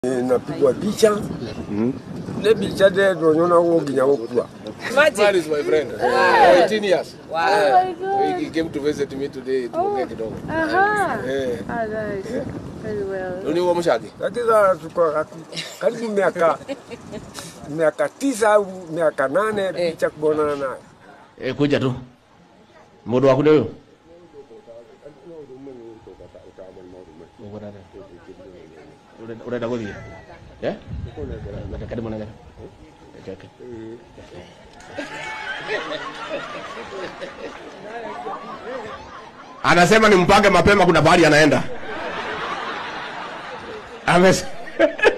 napigwa picha ne picha de ndonyona wo nginya gukua Man is my friend. Uh, 18 years. Oh my God. He came to visit me today tuongee kidogo. Aha. Eh. Ah, nice. Very well. Uni uwo mshagi? lakini sasa tuko kati- karibu miaka miaka tisa au miaka nane picha kubonana naye Eh, kuja tu mundu waku nä å yå å renda gå thiä reke ndä må nengere Reke. anasema ni mpange mapema kuna bahari anaenda Ames-